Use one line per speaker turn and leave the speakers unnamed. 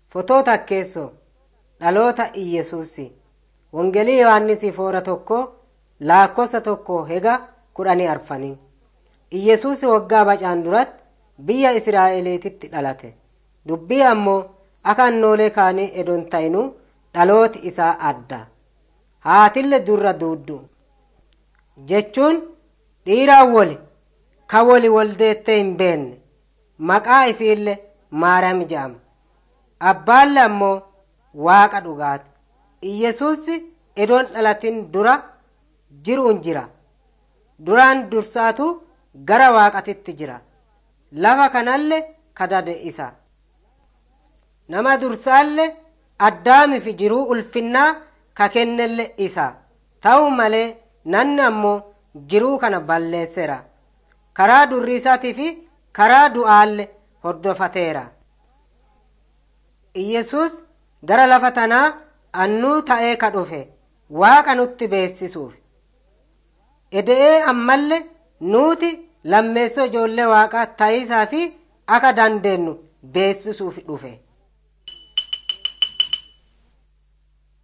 Fotoo takkeessoo dhaloota Iyyesuusi. Wangeelii Yohaannisi foora tokko lakkoofsa tokko hega kudhanii arfanii. Iyyesuus waggaa bacaan duratti biyya Israa'eliititti dhalate. Dubbii ammoo akka annoolee kaanii edon ta'inuu dhalooti isaa adda. Haatille durra duuddu. Jechuun dhiiraan woli ka woli woldeettee hin beenne maqaa isiillee Maariyaam jedhama. Abbaalle ammoo waaqa dhugaati. Iyyesuus edoon dhalatin dura jiruun jira. Duraan dursaatu gara waaqatitti jira. Lafa kanallee kadade isa. Nama dursaallee addaamiif jiruu ulfinnaa ka kennelle isa. Ta'u malee namni ammoo jiruu kana balleesseera. Karaa durriisaatii fi karaa du'aalle hordofateera. Iyyesuus gara lafa tanaa annuu ta'ee ka dhufe waaqa nutti beessisuuf. Eda'ee ammallee nuti lammeessoo ijoollee waaqaa ta'iisaa fi akka dandeenyu beessisuuf dhufe.